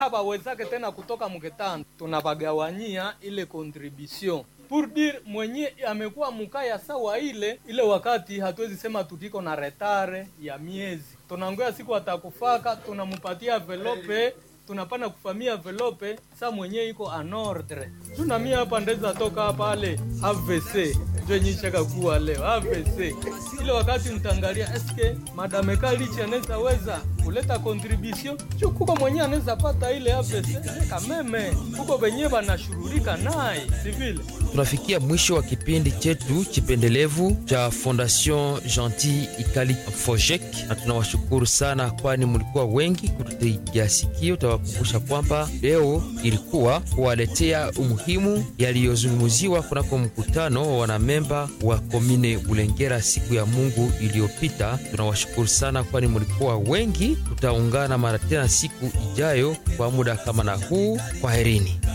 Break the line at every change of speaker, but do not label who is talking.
habawezake tena kutoka mketano, tunabagawanyia ile contribution pour dire mwenye amekuwa mukaya sawa ile ile, wakati hatuwezi sema tutiko na retare ya miezi, tunangoya siku atakufaka, tunamupatia velope tunapana kufamia velope sa mwenye iko an ordre tuna mia hapa ndeza toka pale AVC njo nyishaka kuwa leo AVC ile wakati mtangalia eske madame Kalichi anaweza weza kuleta contribution juu kuko mwenye anaweza pata ile AVC kameme kuko benye banashurulika naye sivile.
Tunafikia mwisho wa kipindi chetu chipendelevu cha Fondation Gentil Ikali Fojek, na tunawashukuru sana, kwani mlikuwa wengi kututegea sikio. Tawakumbusha kwamba leo ilikuwa kuwaletea umuhimu yaliyozungumziwa kunako mkutano wa wanamemba wa komine Bulengera siku ya Mungu iliyopita. Tunawashukuru sana, kwani mlikuwa wengi. Tutaungana mara tena siku ijayo kwa muda kama na huu. Kwaherini.